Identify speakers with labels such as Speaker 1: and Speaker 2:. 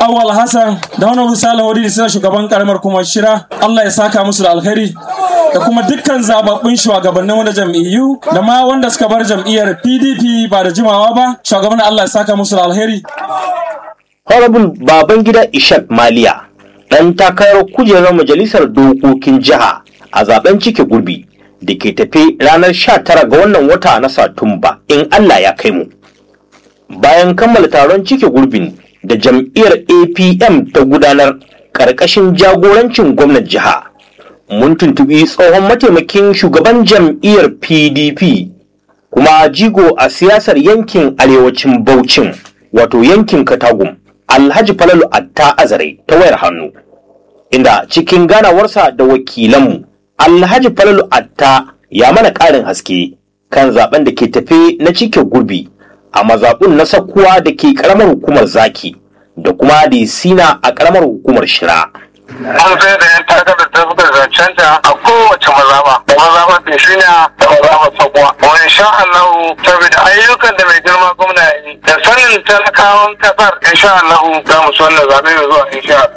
Speaker 1: Awal Hassan da wani Salihu Wadidi suna shugaban karamar kuma shira Allah ya saka musu da alkhairi da kuma dukkan zababbun shugabannin wanda jam'iyyu da ma wanda suka bar jam'iyyar PDP ba da jimawa ba shugaban Allah ya saka musu da alkhairi
Speaker 2: Honorable Babangida Ishak Maliya ɗan takarar kujerar majalisar dokokin jiha a zaben cike gurbi da ke tafe ranar 19 ga wannan wata na Satumba in Allah ya kai mu. Bayan kammala taron cike gurbin da jam'iyyar APM ta gudanar ƙarƙashin jagorancin gwamnan jiha. Mun tuntubi tsohon mataimakin shugaban jam'iyyar PDP kuma jigo a siyasar yankin arewacin Bauchin wato yankin Katagum. Alhaji Falalu Atta Azare ta wayar hannu, inda cikin ganawarsa da wakilanmu, Alhaji Falalu Atta ya mana ƙarin haske kan zaben da ke tafe na cike gurbi a mazaɓun na sakkuwa da ke ƙaramar hukumar zaki da kuma da sina a ƙaramar hukumar shira.
Speaker 3: an sai da yan takarar da suka zancanta a kowace mazaba da mazaba bishina da mazaba sabuwa wa insha Allah saboda ayyukan da mai girma gwamna ya yi da sanin talakawan kasar insha Allah za mu so wannan zabe mai zuwa insha